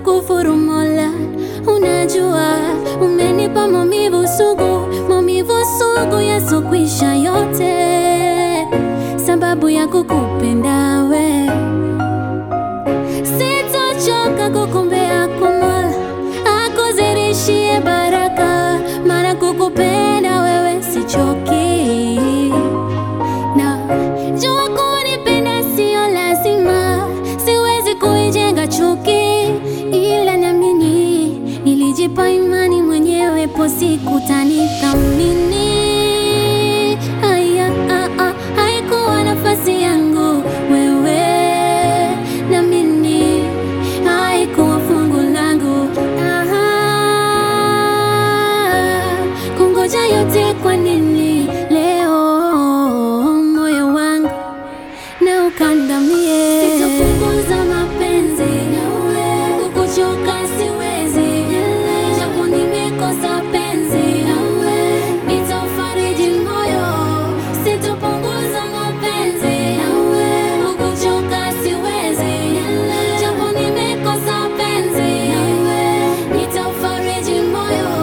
kufuru Mola, unajua umenipa maumivu sugu, maumivu sugu yasokwisha yote, sababu ya kukupenda we. Sitochoka kukumbea kwa Mola akuzidishie baraka, maana kukupenda wewe sichoki na jua kunipenda sio lazima, siwezi kuijenga chuki, ila niamini, nilijipa imani mwenyewe, po siku tanithamini. Aya, ah, ah, haikuwa nafasi yangu wewe, naamini haikuwa fungu langu. Aha, kungoja yote kwa nini leo moyo wangu na ukandamie. Sitopunguza mapenzi nawe, kukuchoka siwezi, japo nimekosa penzi nawe, nitafariji moyo. Sitopunguza mapenzi nawe, kukuchoka siwezi, japo nimekosa penzi nawe, nitafariji moyo.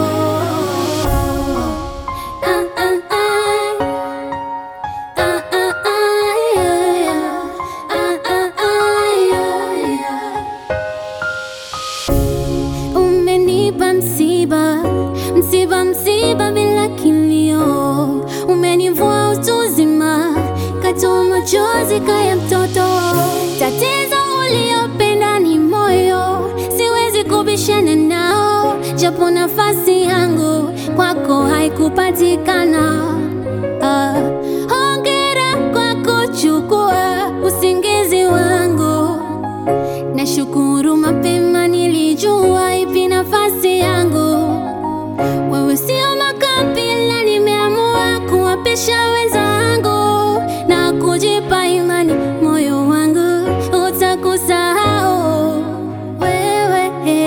Ah, ah, ah. Ah, ah, ah, yeah, yeah. Ah, ah, ah, yeah, yeah. Umenipa msiba, msiba, msiba bila kilio, umenivua utu uzima, katoa machozi kaya mtoto. Tatizo uliopenda ni moyo, siwezi kubishana nao, japo nafasi yangu kwako haikupatikana. Ah, hongera kwa kuchukua usingizi wangu. Nashukuru mapema nilijua ipi nafasi yangu. Wewe sio makabila, nimeamua kuwapisha wenzangu na kujipa imani, moyo wangu utakusahau wewe.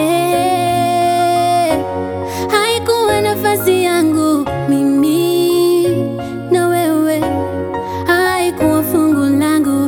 Haikuwa nafasi yangu mimi na wewe, haikuwa fungu langu.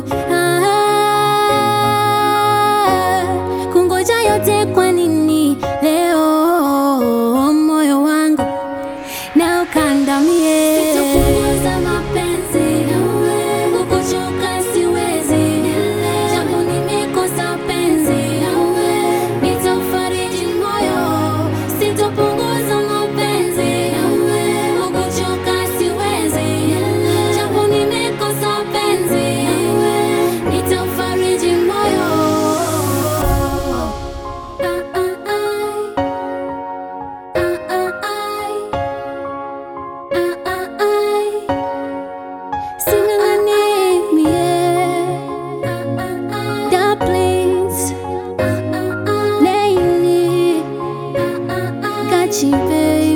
Ah, kungoja yote kwa nini leo moyo wangu na ukandamie. Sitopunguza mapenzi nawe, kukuchoka siwezi, japo nimekosa penzi nawe, nitafariji moyo. Sitopunguza mapenzi nawe, kukuchoka siwezi, japo nimekosa penzi nawe, nitafariji moyo. Ah, ah, ah. Ah, ah, ah. Got you, babe.